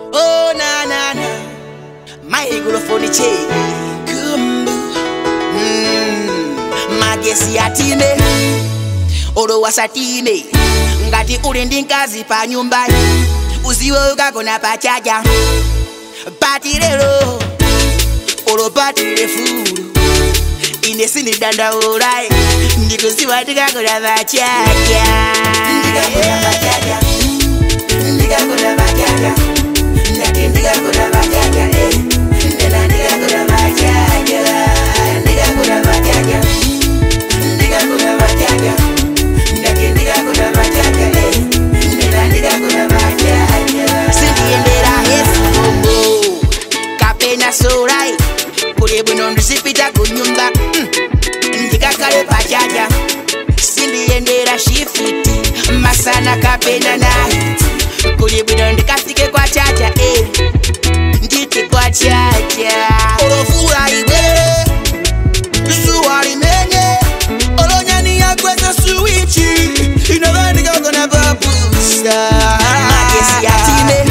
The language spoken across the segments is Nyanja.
Oh na na na, maigulofoni che kumbu mm, magesi atime olowasatime ngati uli ndi mkazi pa nyumba uziwe ukagona pachaja pati lero olopatile fulu ine sinidandaulai ndikuziwa ndikagona pachaja ndikagona pachaja ndikagona pachaja ndati ndikagona pachaja eh. ndena ndikagona pachaja ndikagona pachaja ndikagona pachaja ndati ndikagona pachaja eh. ndena ndikagona pachaja sindiendera esikombo kapena sorai kuli bwino ndisipita kunyumba mm. ndikakale pachaja sindiyendera shifiti masana kapena naiti kuli bwino ndikafike kwa chacha eh. nditi kwa chacha olofula ibwere zuwa limenye olonyani yakweza suwichi inavandikagona papusa magesi yatime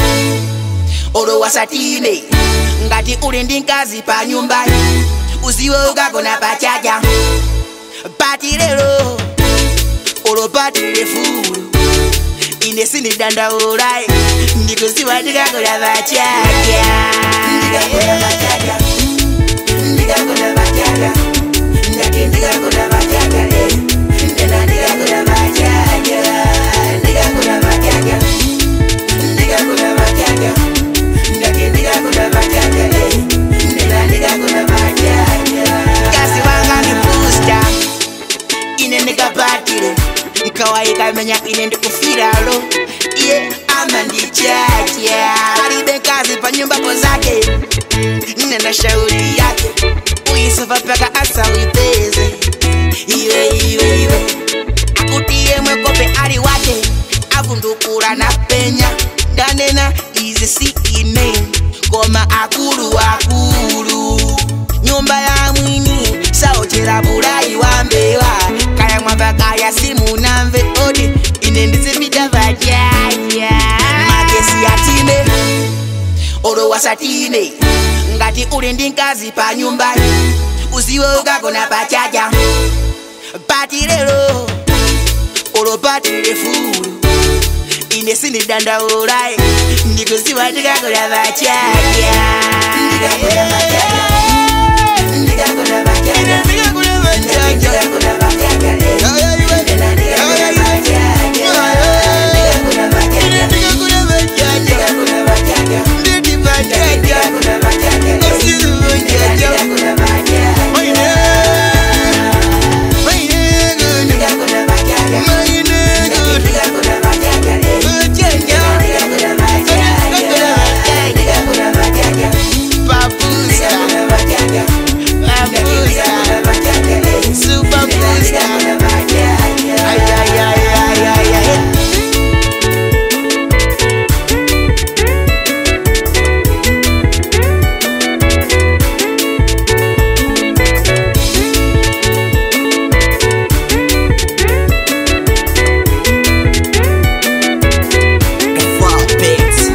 olowasatime ngati uli ndi mkazi pa nyumba uziwe ukagona pachaja pati lero olopatile fulu ine sinidandaulai ndikuziwa ndikagona pachaja ndikagona pachaja ndikagona pachaja ndati ndikagona pachaja eh. ndena ndikagona pachaja ndikagona pachaja ndikagona pachaja ndati ndikagona pachaja eh. ndena ndikagona pachaja kasi wanga ni booster ine ndikapatile nkawaikamenya ine ndikufiralo iye ama ndichacha alibe kazi pa nyumbapo zake nenda shauri yake uisofa paka asawipeze iwe iwe iwe akutiye mwekope ali wake avundukula na penya ndanena izi si ine koma akulu akulu nyumba ya mwini saochera bulayi wa mbewa kaya mwamba kaya simunamve odi ine ndizipita vajaja magesi yatime olowasatime ngati uli ndi mkazi pa nyumba uziwe ukagona pachaja pati lero olopatile fulu ine sinidandaulai ndikuziwa ndikagona pachaja ndikagona pachaja ndikagona pachaja ndikagona pachaja ndena ndikagona pachaja ndikagona pachaja ndikagona pachaja ndikagona pachaja ndikagona pachaja ndikagona pachaja ndikagona pachaja ndikagona pachaja ndikagona pachaja Papusa, ndikagona pachaja papusa, super booster. Ay, ay, ay, ay, ay, ay. Wow, babes.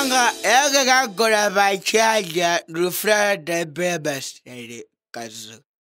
Ega gagora vai chaja, rufra de bebas, kazu.